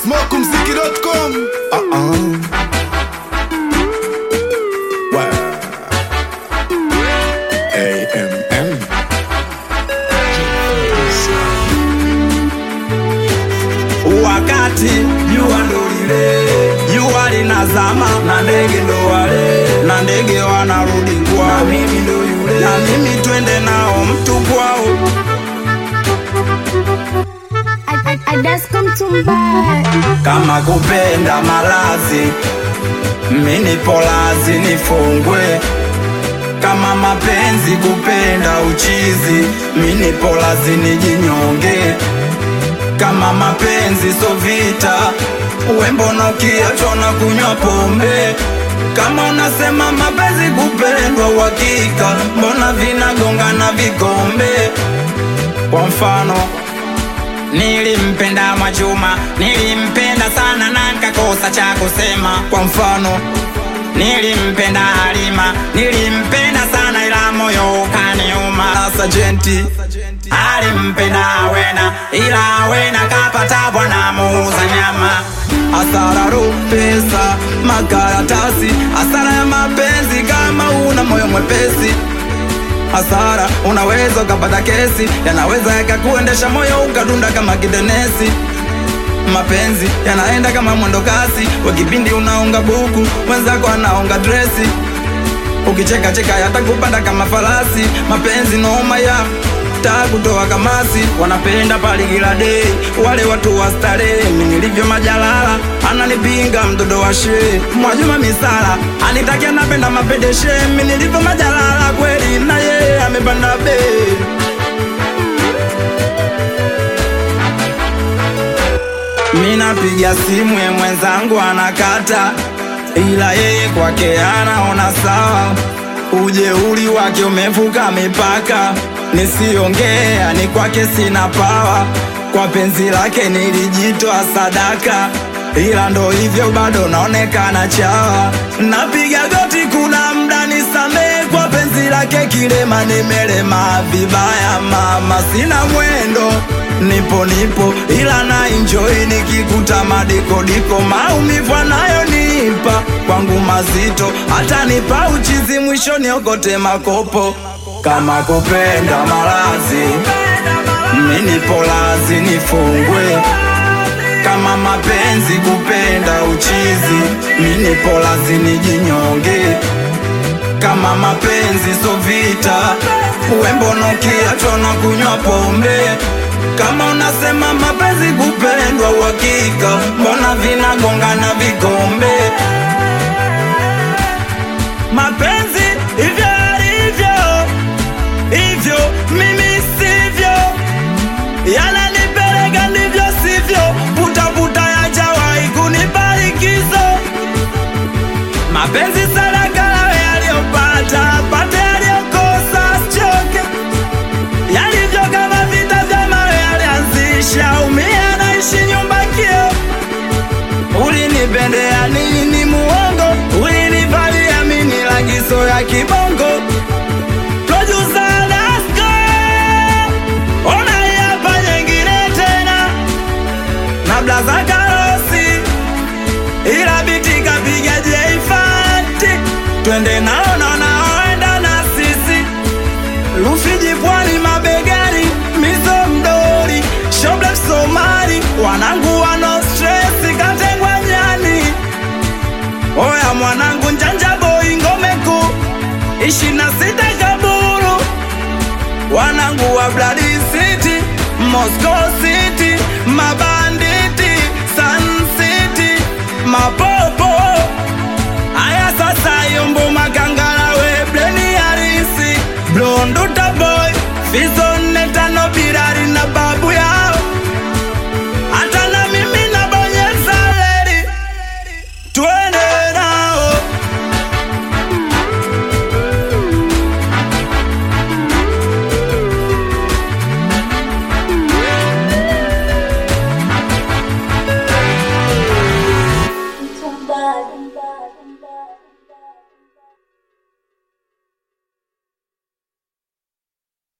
smokumziki.com Uh-uh. Wow. AMM. wakati jua ndo lile jua linazama na ndege ndo wale na ndege wanarudi kwao na mimi ndo yule na mimi twende nao mtu kwao I, I, I just come to buy. kama kupenda malazi mini polazi nifungwe kama mapenzi kupenda uchizi mini polazi nijinyonge kama mapenzi so vita wembono kiachwa na kunywa pombe kama unasema mapenzi kupendwa uhakika mbona vinagongana vikombe kwa mfano Nilimpenda Mwajuma, nilimpenda sana na nikakosa cha kusema. Kwa mfano, nilimpenda Halima, nilimpenda sana ila moyo ukaniuma. Sajenti alimpenda Awena, ila Awena kapata bwana muuza nyama. Hasara ro pesa, makaratasi, hasara ya mapenzi kama una moyo mwepesi hasara unaweza ukapata kesi yanaweza yakakuendesha moyo ukadunda kama kidenesi mapenzi yanaenda kama mwendo kasi kwa kipindi unaunga buku mwenzako anaunga dresi ukicheka cheka yatakupanda kama farasi mapenzi noma ya taa kutoa kamasi wanapenda paligila dei wale watu wa starehe mi nilivyo majalala ananipinga mtoto wa shee mwajuma misala anitakia napenda mapedeshe mi nilivyo majalala kweli na yeye amepanda bei mi napiga simu ye mwenzangu anakata ila yeye kwake anaona sawa ujeuri wake umevuka mipaka nisiongea ni kwake sina pawa kwa penzi lake nilijitoa sadaka ila ndo hivyo bado naonekana chawa napiga goti kuna mda nisamee kwa penzi lake kilema nimelema vibaya mama sina mwendo nipo nipo ila na enjoy nikikuta madikodiko maumivu anayonipa kwangu mazito hata nipa uchizi mwisho niokote makopo kama kupenda malazi mini polazi nifungwe kama mapenzi kupenda uchizi mini polazi nijinyonge kama mapenzi so vita wembono kiachwa na kunywa pombe kama unasema mapenzi kupendwa uhakika mbona vinagongana vikombe mapenzi hivyo alivyo hivyo mimi sivyo yananipeleka ndivyo sivyo putaputa yajawahi kunibarikizo mapenzi sadaka lawe yaliyopata pate aliyokosa sichoke yalivyo kama vita vya mawe yalianzisha umia naishi nyumba kio ulinipendea nini muongo ulinivalia mini lagizo ya kibongo Producer Dasko, ona hii hapa nyingine tena na blaza karosi ila biti kapiga jeifati twende nao na wanaoenda na sisi Rufiji pwani mabegani mizo mdori shoble Somali wanangu wano stress katengwa nyani oya mwanangu njanja boy ngome kuu ishi na sita kaburu wanangu wa Blood City Moscow City mabanditi Sun City mapopo Aya sasa yombo makangala we bleni harisi Blonduta boy Fizo